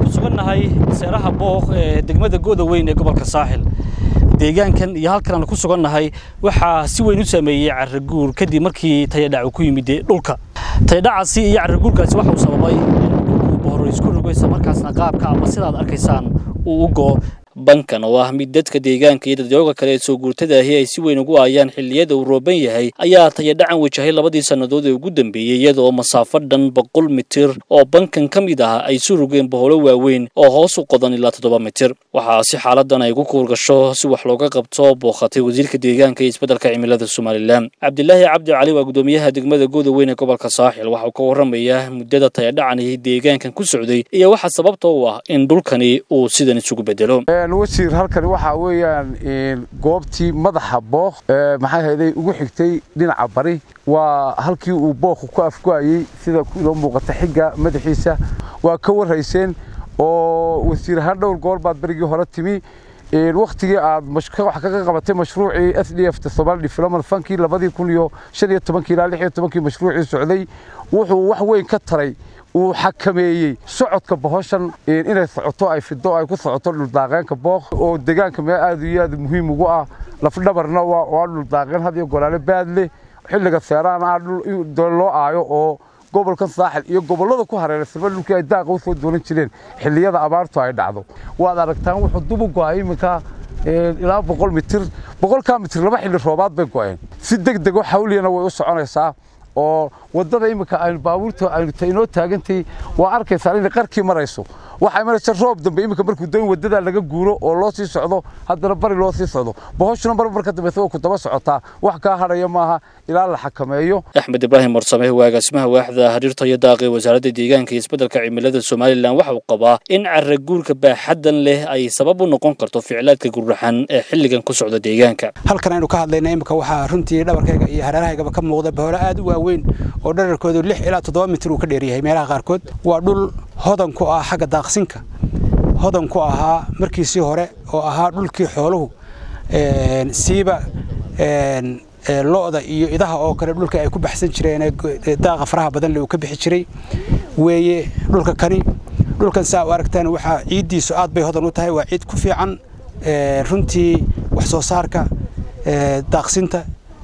ku sugannahay seeraha booq ee degmada gooda weyn ee gobolka saaxil deegaankan iyo halkan aan ku sugannahay waxaa si weyn u saameeyey carraguur kadib markii tayadhac uu ku yimid dhulka tayadhacaasi iyo carraguurkaasi waxa uu sababay in dhulku bohoro isku rogo isla markaasna qaabka ama sidaad arkaysaan uu u go'o bankan oo ah mid dadka deegaanka iyo dadyooga kale ee soo guurtada ahi ay si weyn ugu aayaan xilliyada uu rooban yahay ayaa tayadhacan wajahay labadii sannadood ee ugu dambeeyey iyada oo masaafo dhan boqol mitir oo bankan ka mid ah ay su rogeen boholo waaweyn oo hoos u qodan ilaa toddoba mitir waxaa si xaaladan ay ugu kuurgasho si wax looga qabto booqatay wasiirka deegaanka iyo isbeddelka cimilada somalilan cabdilaahi cabdi cali waa gudoomiyaha degmada gooda weyn ee gobolka saaxil waxa uu ka warramayaa muddada tayadhacan iyo deegaankan ku socday iyo waxa sababta u ah in dhulkani uu sidan isugu bedelo wasiir halkani waxaa weeyaan goobtii madaxa booq maxay hayday ugu xigtay dhinaca bari waa halkii uu booqu ku afgo'ayey sida inoo muuqata xigga madaxiisa waa ka warhayseen oo wasiir ahaan dhowr goor baad berigii hore timi waktigii aad wax kaga qabatay mashruucii s d f somali development funkii labadii kun iyo shan iyo tobankii ilaa lix iyo tobankii mashruucii socday wuxuu wax weyn ka taray uu xakameeyey socodka bohoshan inay socoto ay fido ay ku socoto dhuldaaqeenka booq oo deegaanka meel aad iyo aad muhiim ugu ah lafdhabarna waa dhuldaaqeen had iyo golaale baad leh xilliga seeraana ah dhul loo aayo oo gobolkan saaxil iyo gobollada ku hareeraysanba dhulkii ay daaqa u soo doolan jireen xilliyada abaartu ay dhacdo waad aragtaan wuxuu dub u go'ay iminka ilaa boqol mitir boqolkaa mitir laba xilli roobaad bay go'een si deg dego xawliyana way u soconaysaa oo wadada iminka aynu baabuurta aynu inoo taagantay waa arkaysaa inay qarkii marayso waxay maraysa roob dambe iminka markuu doon wadada laga guuro oo loo sii socdo haddana bari loo sii socdo bohoshuna mar marka dambaysa waa ku daba socotaa wax kaa hadhaya maaha ilaa la xakameeyo axmed ibraahim warsame waa agaasimaha waaxda xiriirta iyo daaqi wasaaradda deegaanka iyo isbeddelka cimilada somalilan waxa uu qabaa in carraguurka baaxaddan leh ay sabab u noqon karto ficlaadka gurraxan ee xilligan ku socda deegaanka halkan aynu ka hadlayna imika waxaa runtii dhabarkayga iyo hareerahaygaba ka muuqda boholo aad u waaweyn oo dherarkoodu lix ilaa toddoba mitir uu ka dheeryahay meelaha qaarkood waa dhul hodan ku ah xagga daaqsinka hodan ku ahaa markiisii hore oo ahaa dhulkii xooluhu siiba lo'da iyo idaha oo kale dhulka ay ku baxsan jireen daaqa faraha badan le uu ka bixi jiray weeye dhulka kani dhulkan saa u aragtaan waxaa ciiddiisu aad bay hodan u tahay waa ciid ku fiican runtii wax soo saarka daaqsinta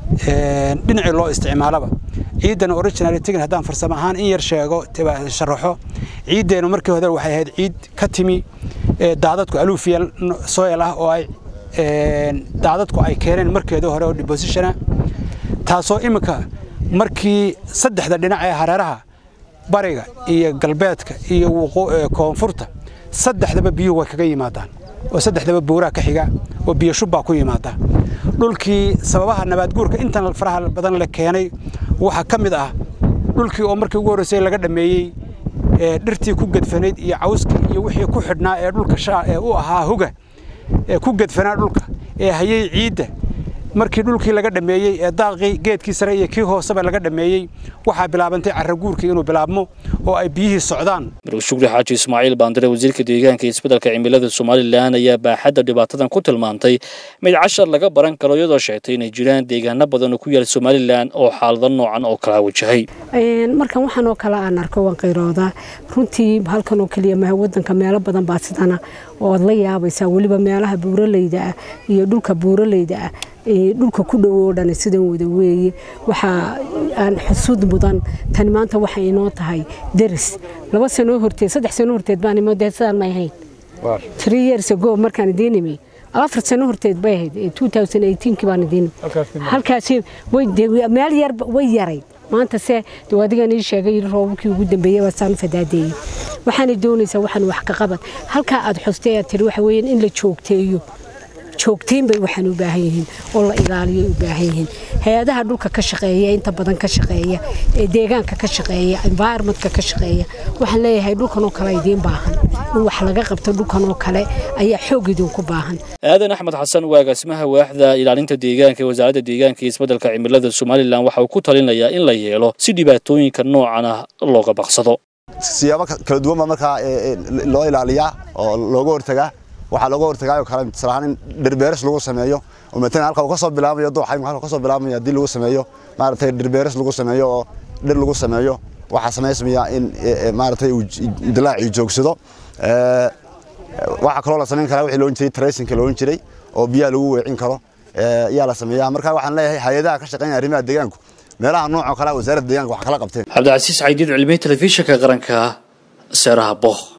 dhinacii loo isticmaalaba ciidan original tigin haddaan farsamo ahaan in yar sheego sharaxo ciiddeenu markii hore waxay ahayd ciid ka timi daadadku alufial soil ah oo ay daadadku ay keeneen markeedii hore oo depositiona taasoo iminka markii saddexda dhinac ee hareeraha bariga iyo galbeedka iyo koonfurta saddexdaba biyuhu way kaga yimaadaan oo saddexdaba buuraha ka xiga oo biyo shubbaa ku yimaada dhulkii sababaha nabaadguurka intan faraha badan la keenay waxaa ka mid ah dhulkii oo markii ugu horreysay laga dhammeeyey dhirtii ku gedfanayd iyo cawskii iyo wixii ku xidhnaa ee dhulka ee u ahaa huga ee ku gedfanaa dhulka ee hayay ciidda markii dhulkii laga dhammeeyey ee daaqii geedkii sare iyo kii hooseba laga dhammeeyey waxaa bilaabantay carraguurkii inuu bilaabmo oo ay biyihii socdaan maruu shukri xaaji ismaaciil baandire wasiirka deegaanka iyo isbeddelka cimilada somalilan ayaa baaxadda dhibaatadan ku tilmaantay mid cashar laga baran karo iyadoo sheegtay inay jiraan deegaano badan oo ku yaal somalilan oo xaalado noocan oo kala wajahay markan waxaan oo kale aan arko waan qayroodaa runtii halkan oo keliya maha wadanka meelo badan baa sidana ood la yaabaysaa weliba meelaha buuraleyda ah iyo dhulka buuraleyda ah dhulka ku dhowo dhan sidan wada weeye waxaa aan xusuud mudan tani maanta waxay inoo tahay deris laba sanoo horteed saddex sanoo horteed baan imo dee sidaan may ahayn three years ago markaan idiin imi afar sano horteed bay ahayd 2018 baan idiin halkaasi way meel yar way yarayd maanta se dee adigan ii sheegay roobabkii ugu dambeeyey waa saan fadaadeeyey waxaana doonaysaa waxaan wax ka qabad halkaa aad xustay aad tiri waxa weeyaan in la joogteeyo joogtayn bay waxaan u baahan yihiin oo la ilaaliyo u baahan yihiin hay-adaha dhulka ka shaqeeya inta badan ka shaqeeya ee deegaanka ka shaqeeya environmentka ka shaqeeya waxaan leeyahay dhulkan oo kale idiin baahan in wax laga qabto dhulkan oo kale ayaa xoog idinku baahan aadan axmed xasan waa agaasimaha waaxda ilaalinta deegaanka ee wasaaradda deegaanka iyo isbeddelka cimilada somalilan waxa uu ku talinayaa in la yeelo si dhibaatooyinka noocan ah looga baqsado siyaabo kala duwan baa markaa loo ilaaliyaa oo looga hortagaa waxaa looga hortagaayo kale mislahaan in dhirbeeris lagu sameeyo oo matalan halka uu ka soo bilaamayo dooxa halka ka soo bilaamayo haddii lagu sameeyo maaragtay dhirbeeris lagu sameeyo oo dhir lagu sameeyo waxaa samaysmaya in maaragtay uu dilaacii joogsado waxaa kaloo la samayn karaa wixii loohan jiray tracingka loohan jiray oo biyaha lagu weecin karo ayaa la sameeyaa marka waxaan leeyahay hay-adaha ka shaqeynaya arrimaha deegaanku meelaha noocoo kale wasaaradda deegaanka wax kala qabteen cabdicasiis caydiid cilmiye telefishinka qaranka seeraha booh